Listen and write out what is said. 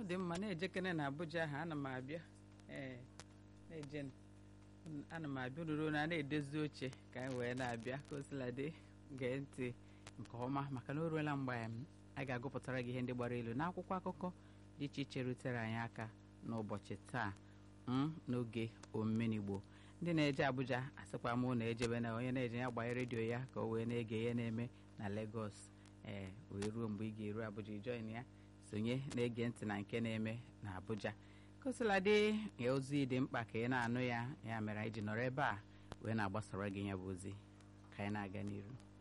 ọ dị mma na-ejekene na Abuja ahụ ana m abịa ee na-eje ana m abịa ruru na na-edozi oche ka anyị wee na-abịa ka o sila dị gee ntị nke ọma maka na o ruola mgbe a ga-agụpụtara gị ihe ndị gbara elu n'akwụkwọ akụkọ dị iche iche rutere anyị aka n'ụbọchị taa n'oge omenigbo ndị na-eje Abuja asịkwa m na ejebe na onye na-eje ya gbanye redio ya ka o wee na-ege ihe na-eme na Lagos ee wee ruo mgbe ị ga-eru Abuja ijoin ya sonye na-ege ntị na nke na-eme na Abuja kosiladị ya ozi dị mkpa ka ị na-anụ ya ya mere anyị ji nọrọ ebe a wee na-agbasara gị ya bụ ozi ka anyị na-aga n'iru